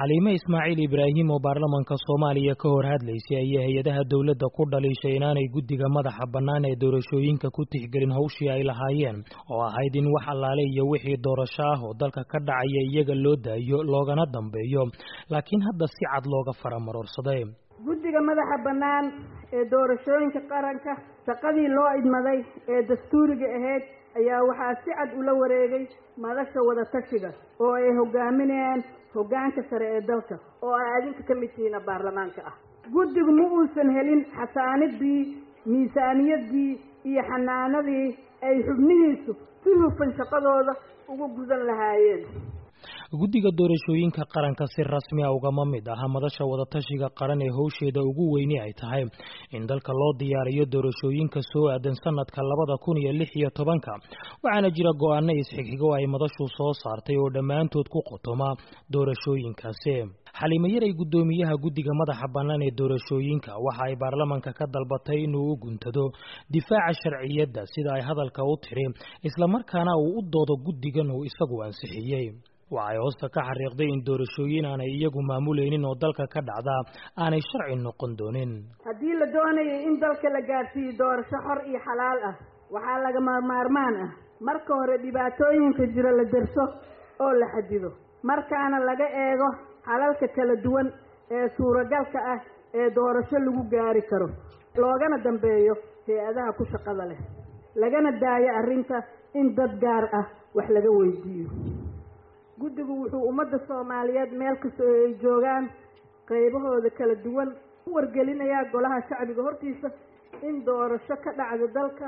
xaliime ismaaciil ibraahim oo baarlamanka soomaaliya ka hor hadlaysay ayaa hay-adaha dowladda ku dhaliishay inaanay guddiga madaxa bannaan ee doorashooyinka ku tixgelin howshii ay lahaayeen oo ahayd in wax allaale iyo wixii doorasho ah oo dalka ka dhacaya iyaga loo daayo loogana dambeeyo laakiin hadda si cad looga faramarorsaday guddiga madaxa bannaan ee doorashooyinka qaranka shaqadii loo idmaday ee dastuuriga ahayd ayaa waxaa si cad ula wareegay madasha wadatashiga oo ay hogaaminayaan hoggaanka sare ee dalka oo ay adinka ka mid tihiina baarlamaanka ah guddigu ma uusan helin xasaanidii miisaaniyadii iyo xanaanadii ay xubnihiisu si hufan shaqadooda uga gudan lahaayeen guddiga doorashooyinka qaranka si rasmi a ugama mid aha madasha wadatashiga qaran ee howsheeda ugu weyni ay tahay in dalka loo diyaariyo doorashooyinka soo aadan sanadka labada kun iyo lix iyo tobanka waxaana jira go-aano isxigxigo ay madashu soo saartay oo dhammaantood ku qotoma doorashooyinkaasi xaliime yaray guddoomiyaha guddiga madaxa bannaan ee doorashooyinka waxa ay baarlamanka ka dalbatay inuu u guntado difaaca sharciyadda sida ay hadalka u tiri islamarkaana uu u doodo guddigan uu isagu ansixiyey waxay hoosta ka xariiqday in doorashooyin aanay iyagu maamulaynin oo dalka ka dhacda aanay sharci noqon doonin haddii la doonayay in dalka la gaadhsiiyo doorasho xor iyo xalaal ah waxaa lagama maarmaan ah marka hore dhibaatooyinka jira la derso oo la xadido markaana laga eego xalalka kala duwan ee suuragalka ah ee doorasho lagu gaari karo loogana dambeeyo hay-adaha ku shaqada leh lagana daayo arrinta in dad gaar ah wax laga weydiiyo guddigu wuxuu ummadda soomaaliyeed meel kasta oo ay joogaan qaybahooda kala duwan u wargelinayaa golaha shacbiga hortiisa in doorasho ka dhacda dalka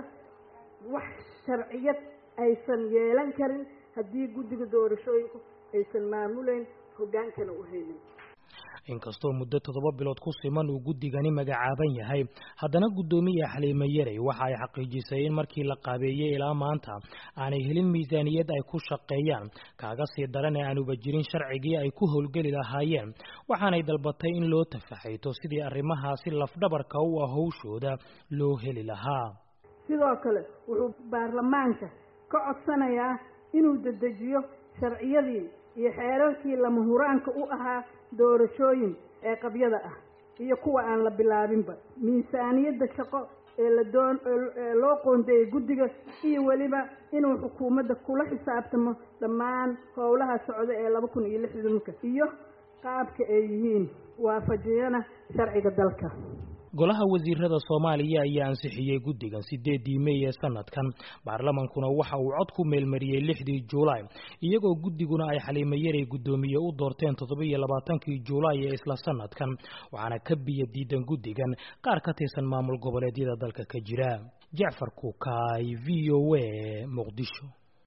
wax sharciyad aysan yeelan karin haddii guddiga doorashooyinku aysan maamulayn hoggaankana u helin inkastoo muddo toddoba bilood ku siman uu guddigani magacaaban yahay haddana guddoomiya xaliime yarey waxa ay xaqiijisay in markii la qaabeeyey ilaa maanta aanay helin miisaaniyad ay ku shaqeeyaan kaaga sii daran ee aanuba jirin sharcigii ay ku howlgeli lahaayeen waxaanay dalbatay in loo tafaxayto sidii arrimahaasi lafdhabarka u ah howshooda loo heli lahaa sidoo kale wuxuu baarlamaanka ka codsanayaa inuu dedejiyo sharciyadii iyo xeerarkii lama huraanka u ahaa doorashooyin ee qabyada ah iyo kuwa aan la bilaabinba miisaaniyadda shaqo ee la doon ee loo qoondeeyey guddiga iyo weliba inuu xukuumadda kula xisaabtamo dhammaan howlaha socda ee laba kun iyo lixdanka iyo qaabka ay yihiin waafajiyana sharciga dalka golaha wasiirada soomaaliya ayaa ansixiyey guddigan sideedii mey ee sanadkan baarlamankuna waxa uu cod ku meelmariyey lixdii juulaay iyagoo guddiguna ay xaliime yarey guddoomiye u doorteen toddoba-iyo labaatankii juulaay ee isla sanadkan waxaana ka biyo diidan guddigan qaar ka tirsan maamul goboleedyada dalka ka jira jacfar kuukaay v o a muqdisho